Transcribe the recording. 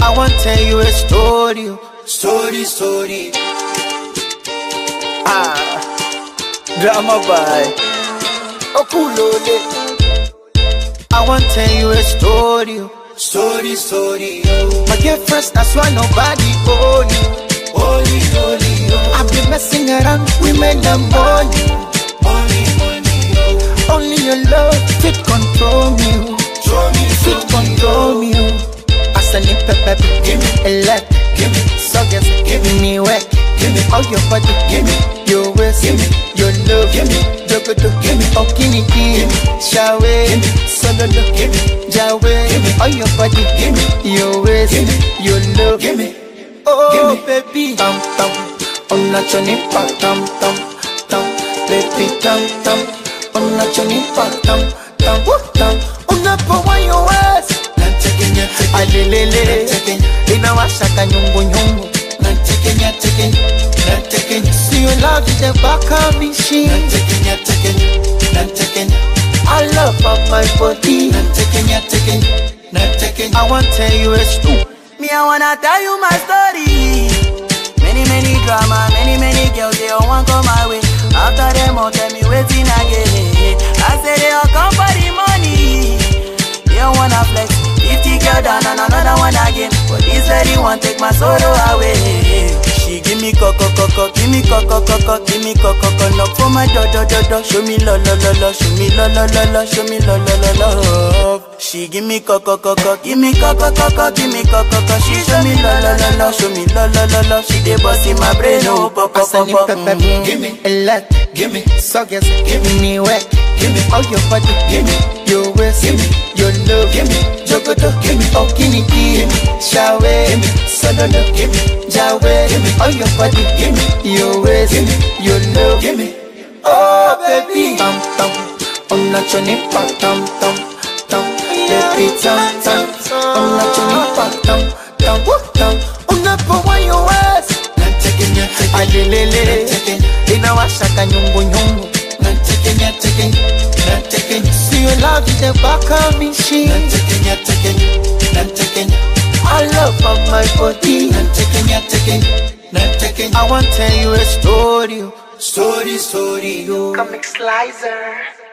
I want tell you a story, oh. story, story. Ah, drama by Okulole. I want tell you a story, oh. story, story. Oh. My girlfriend, that's why nobody own you. Holy, holy, oh. I've been messing around women and money. Only money, oh. Only your love fit control me. oh. Fit control me. oh. As a nip pep, give me a leg, give me suckers, give me work, give me all your body, give me your waist, give me your love, give me jogoto, give me okini, give me shawe, give me sololo, give me jawe, give me all your body, give me your waist, give me your love, give me oh baby, tam tam, on a choni pa tam tam tam, baby tam tam, on a choni pa tam tam tam, on a pa wa your waist. alelele inawashaka nyungunyungu siyo love is a baka machine I love of my body I want tell you a story Me, I wanna tell you my story. Many, many drama, many, many girls, they all want come my way. After them, all tell me waiting again. I say they all come for the money. They all wanna flex. 50 girl down and another one again. But this lady want take my sorrow away. She give me coco coco, give me coco coco, give me coco coco. Knock for my do do do do. Show me lo lo lo lo, show me lo lo lo lo, show me lo lo lo lo. She give me coco coco, give me coco coco, give me coco coco. She show me lo lo lo lo, show me lo lo lo lo. She dey bust in my brain, oh pop pop Asani pop. pepe, Mhm. give me a lot, give me suckers, give me work, give me all your body, give me your waist, give me your love, give me jogoto, give me okini, give me shawe, give me sololo, give me jawe, give me all your body, give me your waist, give me your love, give me oh baby, tam tam, on a choni pa tam tam tam, baby tam tam, on a choni pa tam tam tam, on a pa wa your waist alelele inawashaka nyungunyungu siyo love is a baka machine I love of my body I want tell you a story oh. story story oh. Comic Slicer.